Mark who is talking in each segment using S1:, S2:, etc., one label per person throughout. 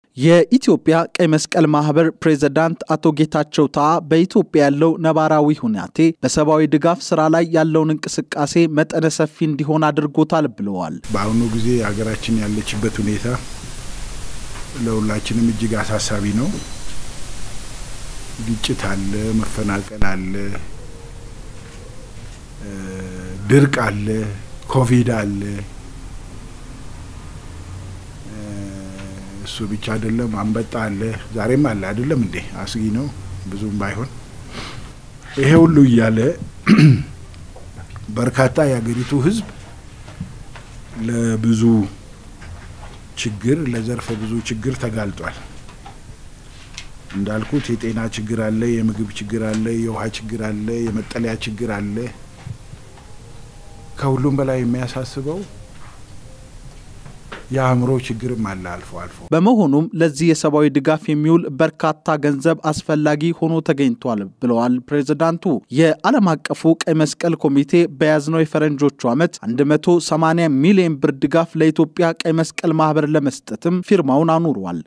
S1: የኢትዮጵያ ቀይ መስቀል ማህበር ፕሬዝዳንት አቶ ጌታቸው ታ በኢትዮጵያ ያለው ነባራዊ ሁናቴ በሰብአዊ ድጋፍ ስራ ላይ ያለውን እንቅስቃሴ መጠነ ሰፊ እንዲሆን አድርጎታል ብለዋል።
S2: በአሁኑ ጊዜ ሀገራችን ያለችበት ሁኔታ ለሁላችንም እጅግ አሳሳቢ ነው። ግጭት አለ፣ መፈናቀል አለ፣ ድርቅ አለ፣ ኮቪድ አለ። እሱ ብቻ አይደለም፣ አንበጣ አለ፣ ዛሬም አለ። አይደለም እንዴ? አስጊ ነው ብዙም ባይሆን። ይሄ ሁሉ እያለ በርካታ የሀገሪቱ ሕዝብ ለብዙ ችግር ለዘርፈ ብዙ ችግር ተጋልጧል። እንዳልኩት የጤና ችግር አለ፣ የምግብ ችግር አለ፣ የውሃ ችግር አለ፣ የመጠለያ ችግር አለ። ከሁሉም በላይ የሚያሳስበው የአእምሮ ችግርም አለ አልፎ አልፎ።
S1: በመሆኑም ለዚህ የሰብአዊ ድጋፍ የሚውል በርካታ ገንዘብ አስፈላጊ ሆኖ ተገኝቷል ብለዋል ፕሬዝዳንቱ። የዓለም አቀፉ ቀይ መስቀል ኮሚቴ በያዝነው የፈረንጆቹ ዓመት 180 ሚሊዮን ብር ድጋፍ ለኢትዮጵያ ቀይ መስቀል ማህበር ለመስጠትም ፊርማውን አኑሯል።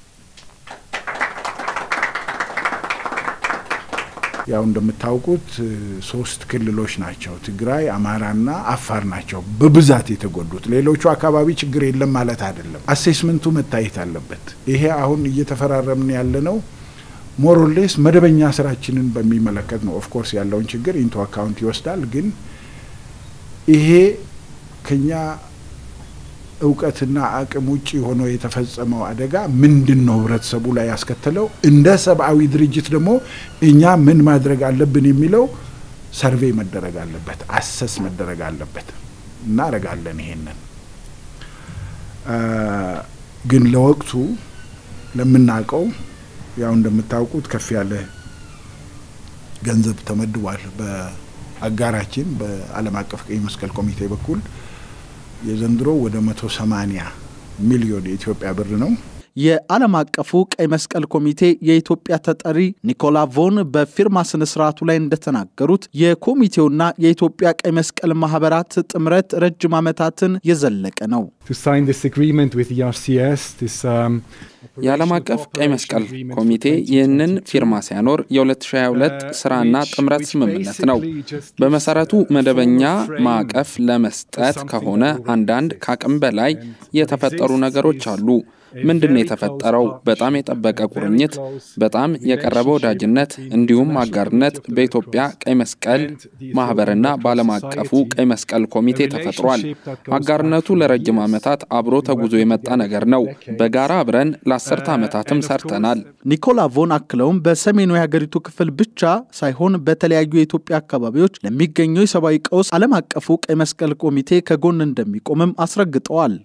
S2: ያው እንደምታውቁት ሶስት ክልሎች ናቸው፣ ትግራይ፣ አማራና አፋር ናቸው በብዛት የተጎዱት። ሌሎቹ አካባቢ ችግር የለም ማለት አይደለም። አሴስመንቱ መታየት አለበት። ይሄ አሁን እየተፈራረምን ያለነው ሞሮሌስ መደበኛ ስራችንን በሚመለከት ነው። ኦፍኮርስ ያለውን ችግር ኢንቶ አካውንት ይወስዳል። ግን ይሄ ከኛ እውቀትና አቅም ውጭ ሆኖ የተፈጸመው አደጋ ምንድን ነው ህብረተሰቡ ላይ ያስከተለው፣ እንደ ሰብአዊ ድርጅት ደግሞ እኛ ምን ማድረግ አለብን የሚለው ሰርቬይ መደረግ አለበት፣ አሰስ መደረግ አለበት። እናደርጋለን ይሄንን። ግን ለወቅቱ ለምናውቀው ያው እንደምታውቁት ከፍ ያለ ገንዘብ ተመድቧል በአጋራችን በዓለም አቀፍ ቀይ መስቀል ኮሚቴ በኩል የዘንድሮ ወደ መቶ ሰማኒያ ሚሊዮን የኢትዮጵያ ብር ነው።
S1: የዓለም አቀፉ ቀይ መስቀል ኮሚቴ የኢትዮጵያ ተጠሪ ኒኮላ ቮን በፊርማ ስነ ስርዓቱ ላይ እንደተናገሩት የኮሚቴውና የኢትዮጵያ ቀይ መስቀል ማህበራት ጥምረት ረጅም ዓመታትን የዘለቀ ነው።
S3: የዓለም አቀፍ ቀይ መስቀል ኮሚቴ ይህንን ፊርማ ሲያኖር የ2022 ስራና ጥምረት ስምምነት ነው። በመሰረቱ መደበኛ ማዕቀፍ ለመስጠት ከሆነ አንዳንድ ከአቅም በላይ የተፈጠሩ ነገሮች አሉ። ምንድን ነው የተፈጠረው? በጣም የጠበቀ ቁርኝት፣ በጣም የቀረበ ወዳጅነት እንዲሁም አጋርነት በኢትዮጵያ ቀይ መስቀል ማህበርና በዓለም አቀፉ ቀይ መስቀል ኮሚቴ ተፈጥሯል። አጋርነቱ ለረጅም ዓመታት አብሮ ተጉዞ የመጣ ነገር ነው። በጋራ አብረን ለአስርተ ዓመታትም ሰርተናል።
S1: ኒኮላ ቮን አክለውም በሰሜኑ የሀገሪቱ ክፍል ብቻ ሳይሆን በተለያዩ የኢትዮጵያ አካባቢዎች ለሚገኘው የሰብአዊ ቀውስ ዓለም አቀፉ ቀይ መስቀል ኮሚቴ ከጎን እንደሚቆምም አስረግጠዋል።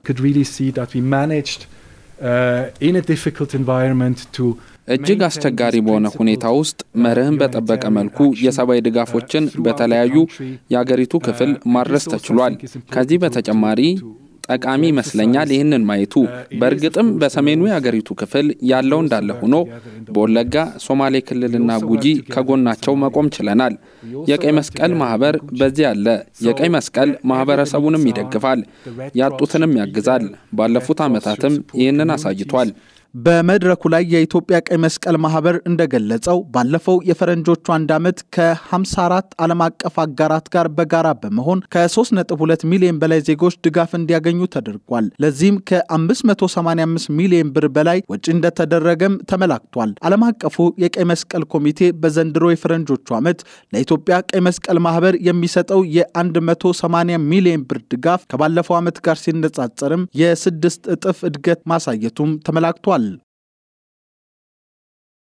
S3: እጅግ አስቸጋሪ በሆነ ሁኔታ ውስጥ መርህን በጠበቀ መልኩ የሰብአዊ ድጋፎችን በተለያዩ የአገሪቱ ክፍል ማድረስ ተችሏል። ከዚህ በተጨማሪ ጠቃሚ ይመስለኛል ይህንን ማየቱ። በእርግጥም በሰሜኑ የአገሪቱ ክፍል ያለው እንዳለ ሆኖ በወለጋ፣ ሶማሌ ክልልና ጉጂ ከጎናቸው መቆም ችለናል። የቀይ መስቀል ማህበር በዚህ አለ። የቀይ መስቀል ማህበረሰቡንም ይደግፋል፣ ያጡትንም ያግዛል። ባለፉት ዓመታትም ይህንን አሳይቷል።
S1: በመድረኩ ላይ የኢትዮጵያ ቀይ መስቀል ማህበር እንደገለጸው ባለፈው የፈረንጆቹ አንድ ዓመት ከ54 ዓለም አቀፍ አጋራት ጋር በጋራ በመሆን ከ3.2 ሚሊዮን በላይ ዜጎች ድጋፍ እንዲያገኙ ተደርጓል። ለዚህም ከ585 ሚሊዮን ብር በላይ ወጪ እንደተደረገም ተመላክቷል። ዓለም አቀፉ የቀይ መስቀል ኮሚቴ በዘንድሮ የፈረንጆቹ ዓመት ለኢትዮጵያ ቀይ መስቀል ማህበር የሚሰጠው የ180 ሚሊዮን ብር ድጋፍ ከባለፈው ዓመት ጋር ሲነጻጸርም የስድስት እጥፍ እድገት ማሳየቱም ተመላክቷል።